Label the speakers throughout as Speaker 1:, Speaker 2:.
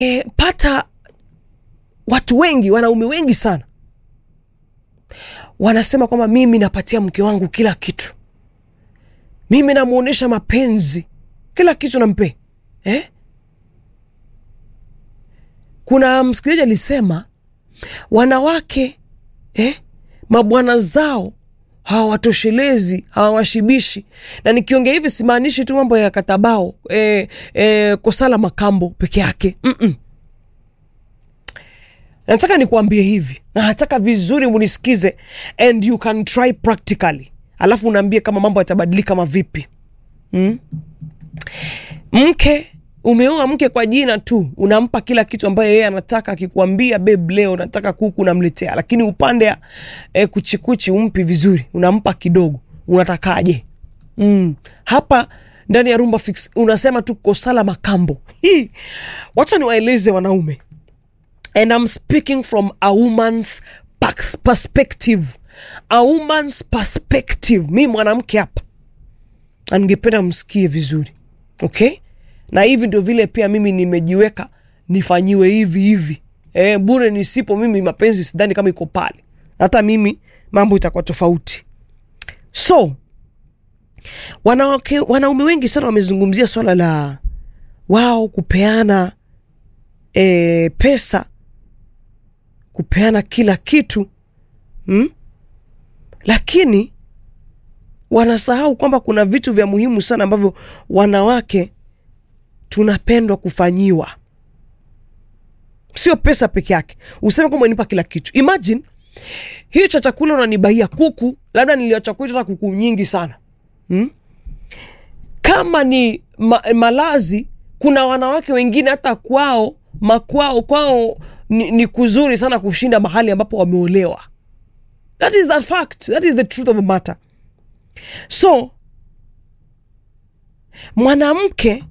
Speaker 1: e, pata watu wengi wanaume wengi sana wanasema kwamba mimi napatia mke wangu kila kitu mimi namwonyesha mapenzi kila kitu nampe eh? kuna msikilizaji alisema wanawake eh, mabwana zao hawatoshelezi hawawashibishi na nikiongea hivi simaanishi tu mambo ya katabao eh, eh, kosala makambo peke yake Mm-mm. nataka nikuambie hivi na nataka vizuri munisikize and you can try practically alafu unaambie kama mambo yatabadilika kama vipi mm? mke umeoa mke kwa jina tu unampa kila kitu ambayo yeye anataka akikuambia beb leo nataka kuku unamletea lakini upande ya eh, kuchikuchi umpi vizuri unampa kidogo unatakaje mm. hapa ndani ya rumba fix unasema tu kosala makambo Hii. wacha niwaeleze wanaume and I'm speaking from a woman's pax- perspective a woman's perspective mi mwanamke hapa na ningependa msikie vizuri okay na hivi ndio vile pia mimi nimejiweka nifanyiwe hivi hivi e, bure nisipo mimi mapenzi sidhani kama iko pale hata mimi mambo itakuwa tofauti so wanawake wanaume wengi sana wamezungumzia swala la wao kupeana e, pesa kupeana kila kitu hmm? lakini wanasahau kwamba kuna vitu vya muhimu sana ambavyo wanawake tunapendwa kufanyiwa sio pesa peke yake useme kwamba nipa kila kitu imagine hiyo cha chakula unanibaia kuku labda niliacha kuita hata kuku nyingi sana hmm? kama ni ma, malazi kuna wanawake wengine hata kwao makwao kwao ni, ni kuzuri sana kushinda mahali ambapo wameolewa that is a fact that is the truth of the matter so mwanamke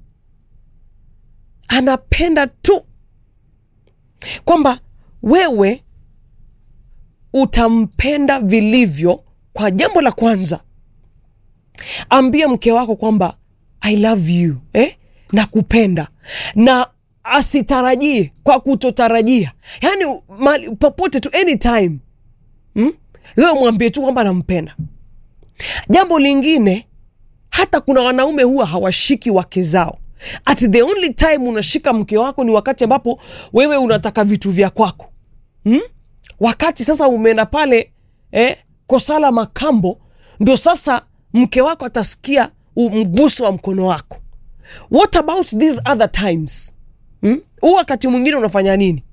Speaker 1: anapenda tu kwamba wewe utampenda vilivyo kwa jambo la kwanza ambia mke wako kwamba i love you eh? na kupenda na asitarajie kwa kutotarajia yaani mali- popote tu anytime hmm? wewe mwambie tu kwamba nampenda jambo lingine hata kuna wanaume huwa hawashiki wake zao at the only time unashika mke wako ni wakati ambapo wewe unataka vitu vya kwako hmm? wakati sasa umeenda pale eh, kosala makambo ndio sasa mke wako atasikia u- mguso wa mkono wako what about these other times hmm? huu wakati mwingine unafanya nini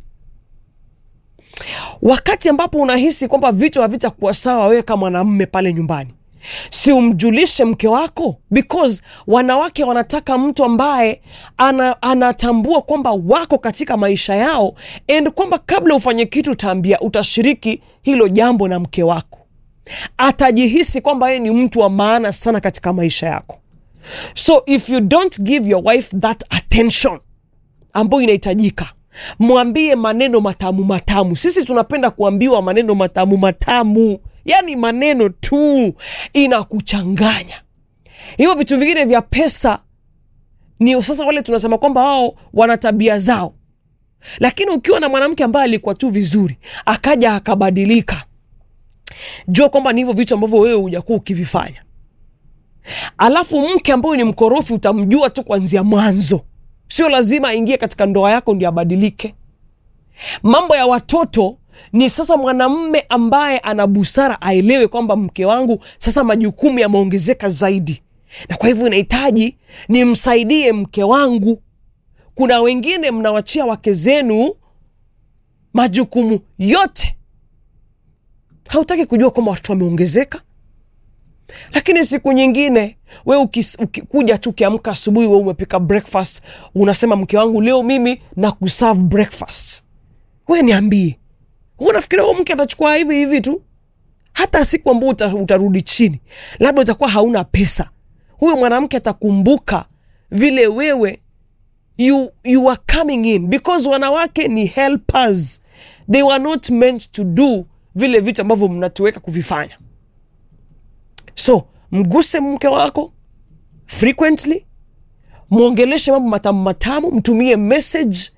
Speaker 1: wakati ambapo unahisi kwamba vitu havitakuwa sawa wewe kama mwanamme pale nyumbani si umjulishe mke wako because wanawake wanataka mtu ambaye ana, anatambua kwamba wako katika maisha yao and kwamba kabla ufanye kitu utaambia utashiriki hilo jambo na mke wako atajihisi kwamba yeye ni mtu wa maana sana katika maisha yako so if you don't give your wife that attention ambayo inahitajika mwambie maneno matamu matamu sisi tunapenda kuambiwa maneno matamu matamu yaani maneno tu inakuchanganya hivyo vitu vingine vya pesa ni sasa wale tunasema kwamba wao wana tabia zao lakini ukiwa na mwanamke ambaye alikuwa tu vizuri akaja akabadilika jua kwamba ni hivyo vitu ambavyo wewe hujakuwa ukivifanya alafu mke ambayo ni mkorofi utamjua tu kuanzia mwanzo sio lazima aingie katika ndoa yako ndio abadilike mambo ya watoto ni sasa mwanamme ambaye ana busara aelewe kwamba mke wangu sasa majukumu yameongezeka zaidi na kwa hivyo inahitaji nimsaidie mke wangu kuna wengine mnawachia wake zenu majukumu yote hautaki kujua kwamba watoto wameongezeka lakini siku nyingine we ukis- ukikuja tu ukiamka asubuhi we umepika breakfast unasema mke wangu leo mimi na kuserve breakfast we niambie Wewe unafikiria huyo mke atachukua hivi hivi tu hata siku ambao uta, utarudi chini labda utakuwa hauna pesa huyo mwanamke atakumbuka vile wewe you, you are coming in because wanawake ni helpers they were not meant to do vile vitu ambavyo mnatuweka kuvifanya so mguse mke wako frequently mwongeleshe mambo matamu matamu mtumie message